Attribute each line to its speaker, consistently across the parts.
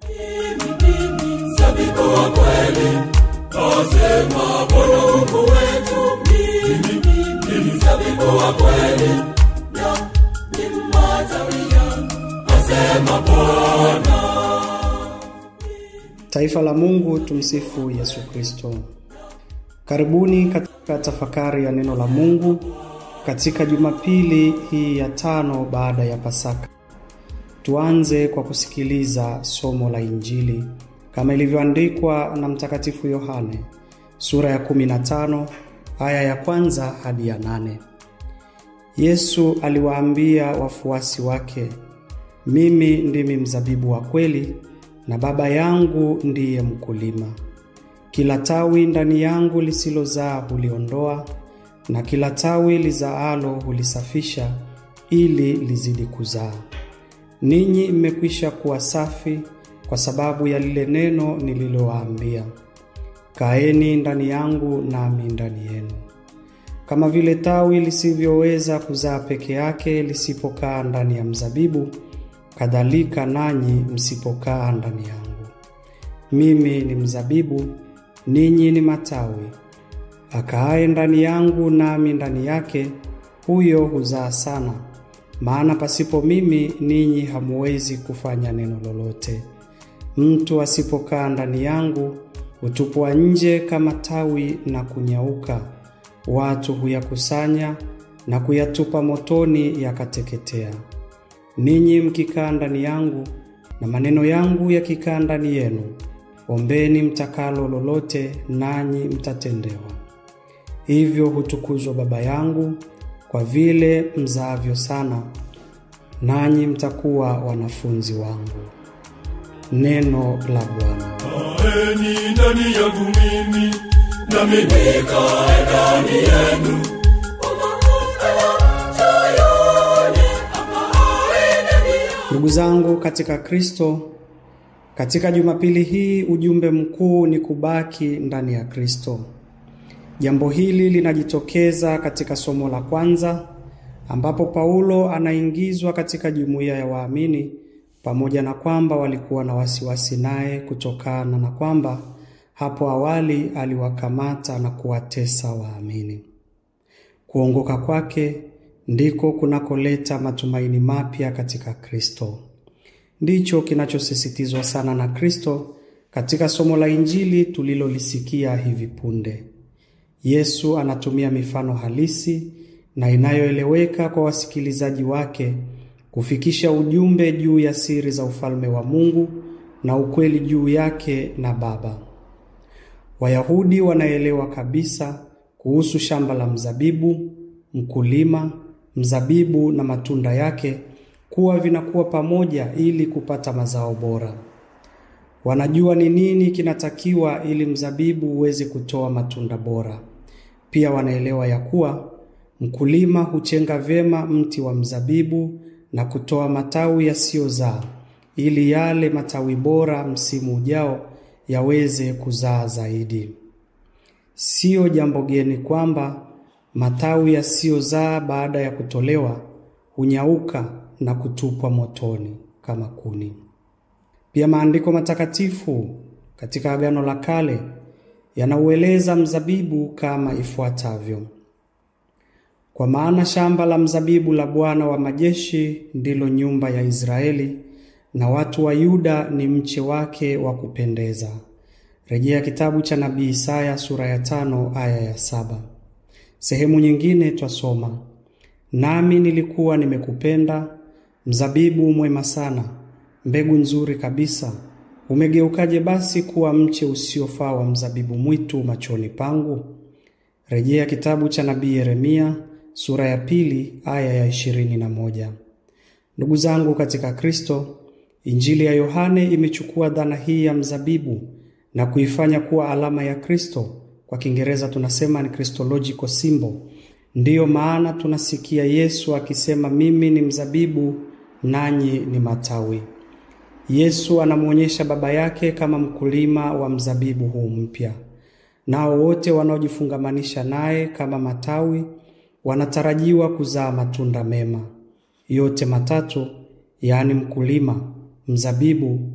Speaker 1: Mzabibu wa kweli, asema Bwana Mungu wetu. Mimi ni mzabibu wa kweli, na ni matawi yangu, asema Bwana.
Speaker 2: Taifa la Mungu, tumsifu Yesu Kristo. Karibuni katika tafakari ya neno la Mungu katika Jumapili hii ya tano baada ya Pasaka. Tuanze kwa kusikiliza somo la Injili kama ilivyoandikwa na Mtakatifu Yohane sura ya 15 aya ya kwanza hadi ya nane. Yesu aliwaambia wafuasi wake, mimi ndimi mzabibu wa kweli na Baba yangu ndiye mkulima. Kila tawi ndani yangu lisilozaa huliondoa, na kila tawi lizaalo hulisafisha, ili lizidi kuzaa. Ninyi mmekwisha kuwa safi kwa sababu ya lile neno nililowaambia. Kaeni ndani yangu, nami ndani yenu. Kama vile tawi lisivyoweza kuzaa peke yake lisipokaa ndani ya mzabibu, kadhalika nanyi msipokaa ndani yangu. Mimi ni mzabibu, ninyi ni matawi. Akaaye ndani yangu nami ndani yake, huyo huzaa sana, maana pasipo mimi ninyi hamuwezi kufanya neno lolote. Mtu asipokaa ndani yangu hutupwa nje kama tawi na kunyauka. Watu huyakusanya na kuyatupa motoni, yakateketea. Ninyi mkikaa ndani yangu na maneno yangu yakikaa ndani yenu, ombeni mtakalo lolote, nanyi mtatendewa. Hivyo hutukuzwa Baba yangu kwa vile mzaavyo sana, nanyi mtakuwa wanafunzi wangu. Neno la Bwana.
Speaker 1: Kaeni ndani yangu mimi, nami nikae ndani yenu.
Speaker 2: Ndugu zangu katika Kristo, katika Jumapili hii ujumbe mkuu ni kubaki ndani ya Kristo. Jambo hili linajitokeza katika somo la kwanza ambapo Paulo anaingizwa katika jumuiya ya waamini pamoja na kwamba walikuwa na wasiwasi naye kutokana na kwamba hapo awali aliwakamata na kuwatesa waamini. Kuongoka kwake ndiko kunakoleta matumaini mapya katika Kristo. Ndicho kinachosisitizwa sana na Kristo katika somo la Injili tulilolisikia hivi punde. Yesu anatumia mifano halisi na inayoeleweka kwa wasikilizaji wake kufikisha ujumbe juu ya siri za ufalme wa Mungu na ukweli juu yake na Baba. Wayahudi wanaelewa kabisa kuhusu shamba la mzabibu, mkulima, mzabibu na matunda yake kuwa vinakuwa pamoja ili kupata mazao bora. Wanajua ni nini kinatakiwa ili mzabibu uweze kutoa matunda bora. Pia wanaelewa ya kuwa mkulima huchenga vyema mti wa mzabibu na kutoa matawi yasiyozaa ili yale matawi bora msimu ujao yaweze kuzaa zaidi. Siyo jambo geni kwamba matawi yasiyozaa baada ya kutolewa hunyauka na kutupwa motoni kama kuni. Pia maandiko matakatifu katika Agano la Kale yanaueleza mzabibu kama ifuatavyo: kwa maana shamba la mzabibu la Bwana wa majeshi ndilo nyumba ya Israeli, na watu wa Yuda ni mche wake wa kupendeza. Rejea kitabu cha nabii Isaya sura ya tano aya ya saba. Sehemu nyingine twasoma, nami nilikuwa nimekupenda, mzabibu mwema sana, mbegu nzuri kabisa. Umegeukaje basi kuwa mche usiofaa wa mzabibu mwitu machoni pangu? Rejea kitabu cha nabii Yeremia sura ya pili aya ya ishirini na moja. Ndugu zangu katika Kristo, Injili ya Yohane imechukua dhana hii ya mzabibu na kuifanya kuwa alama ya Kristo. Kwa Kiingereza tunasema ni Christological symbol. Ndiyo maana tunasikia Yesu akisema, mimi ni mzabibu nanyi ni matawi. Yesu anamwonyesha Baba yake kama mkulima wa mzabibu huu mpya. Nao wote wanaojifungamanisha naye kama matawi wanatarajiwa kuzaa matunda mema. Yote matatu, yaani mkulima, mzabibu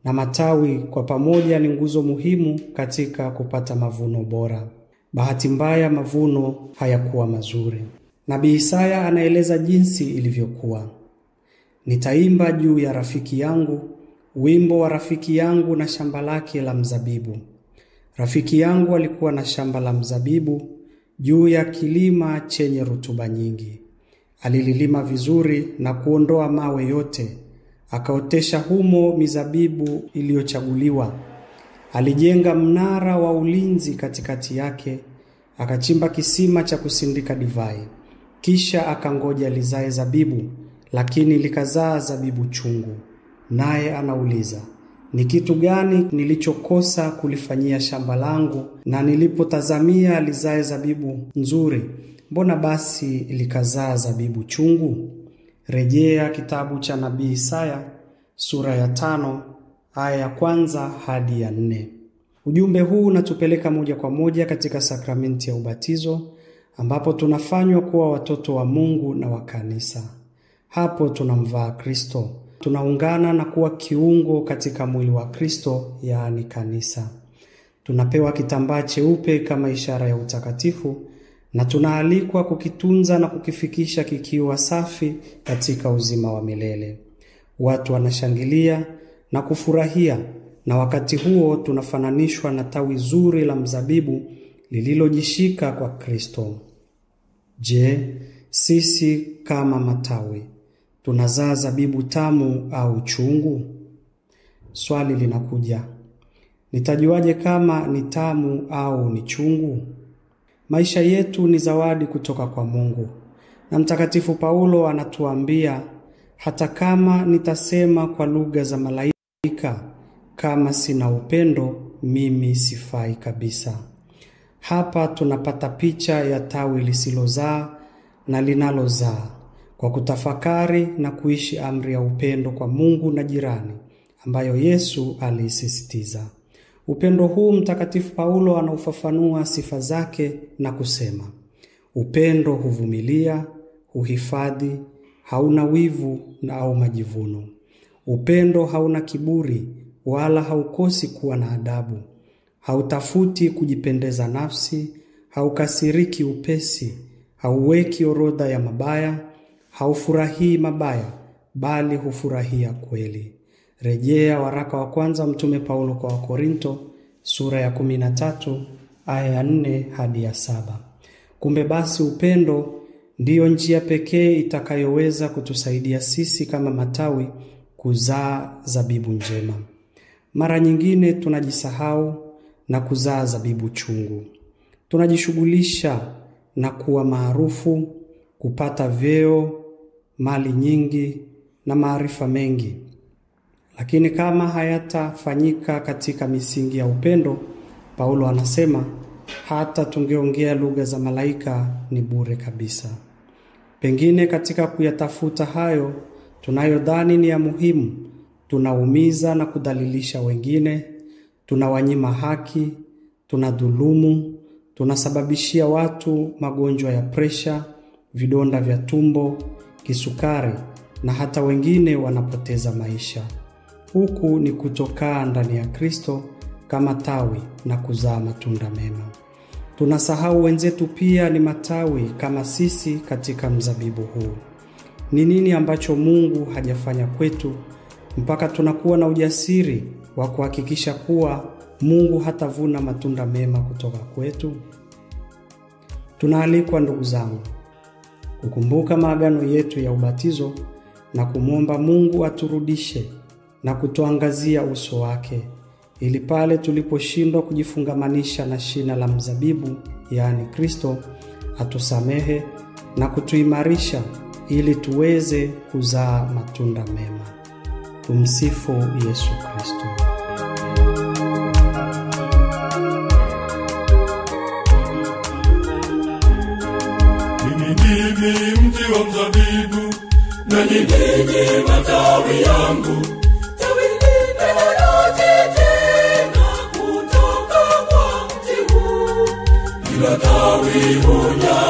Speaker 2: na matawi kwa pamoja ni nguzo muhimu katika kupata mavuno bora. Bahati mbaya, mavuno hayakuwa mazuri. Nabii Isaya anaeleza jinsi ilivyokuwa. Nitaimba juu ya rafiki yangu, wimbo wa rafiki yangu na shamba lake la mzabibu. Rafiki yangu alikuwa na shamba la mzabibu juu ya kilima chenye rutuba nyingi. Alililima vizuri na kuondoa mawe yote, akaotesha humo mizabibu iliyochaguliwa. Alijenga mnara wa ulinzi katikati yake, akachimba kisima cha kusindika divai. Kisha akangoja lizae zabibu, lakini likazaa zabibu chungu. Naye anauliza, ni kitu gani nilichokosa kulifanyia shamba langu? Na nilipotazamia lizae zabibu nzuri, mbona basi likazaa zabibu chungu? Rejea kitabu cha nabii Isaya sura ya tano aya ya kwanza hadi ya nne. Ujumbe huu unatupeleka moja kwa moja katika sakramenti ya ubatizo ambapo tunafanywa kuwa watoto wa Mungu na wa kanisa. Hapo tunamvaa Kristo, tunaungana na kuwa kiungo katika mwili wa Kristo, yaani kanisa. Tunapewa kitambaa cheupe kama ishara ya utakatifu na tunaalikwa kukitunza na kukifikisha kikiwa safi katika uzima wa milele. Watu wanashangilia na kufurahia, na wakati huo tunafananishwa na tawi zuri la mzabibu lililojishika kwa Kristo. Je, sisi kama matawi tunazaa zabibu tamu au chungu? Swali linakuja, nitajuaje kama ni tamu au ni chungu? Maisha yetu ni zawadi kutoka kwa Mungu, na Mtakatifu Paulo anatuambia hata kama nitasema kwa lugha za malaika, kama sina upendo, mimi sifai kabisa. Hapa tunapata picha ya tawi lisilozaa na linalozaa kwa kutafakari na kuishi amri ya upendo kwa Mungu na jirani ambayo Yesu aliisisitiza. Upendo huu Mtakatifu Paulo anaufafanua sifa zake na kusema, upendo huvumilia, huhifadhi, hauna wivu na au majivuno. Upendo hauna kiburi wala haukosi kuwa na adabu. Hautafuti kujipendeza nafsi, haukasiriki upesi, hauweki orodha ya mabaya, haufurahii mabaya, bali hufurahia kweli. Rejea waraka wa kwanza Mtume Paulo kwa Wakorinto sura ya 13 aya ya 4 hadi ya saba. Kumbe basi upendo ndiyo njia pekee itakayoweza kutusaidia sisi kama matawi kuzaa zabibu njema. Mara nyingine tunajisahau na kuzaa zabibu chungu. Tunajishughulisha na kuwa maarufu, kupata vyeo, mali nyingi na maarifa mengi, lakini kama hayatafanyika katika misingi ya upendo, Paulo anasema hata tungeongea lugha za malaika ni bure kabisa. Pengine katika kuyatafuta hayo tunayodhani ni ya muhimu, tunaumiza na kudhalilisha wengine, tunawanyima haki, tunadhulumu, tunasababishia watu magonjwa ya presha, vidonda vya tumbo, kisukari na hata wengine wanapoteza maisha. Huku ni kutokaa ndani ya Kristo kama tawi na kuzaa matunda mema. Tunasahau wenzetu pia ni matawi kama sisi katika mzabibu huu. Ni nini ambacho Mungu hajafanya kwetu mpaka tunakuwa na ujasiri wa kuhakikisha kuwa Mungu hatavuna matunda mema kutoka kwetu? Tunaalikwa ndugu zangu, kukumbuka maagano yetu ya ubatizo na kumwomba Mungu aturudishe na kutuangazia uso wake ili pale tuliposhindwa kujifungamanisha na shina la mzabibu, yaani Kristo, atusamehe na kutuimarisha ili tuweze kuzaa matunda mema. Tumsifu Yesu Kristo.
Speaker 1: Mimi ndimi mti wa mzabibu, nanyi ninyi matawi yangu. Tawi linaloti tena kutoka kwa mti huu, kila tawi huja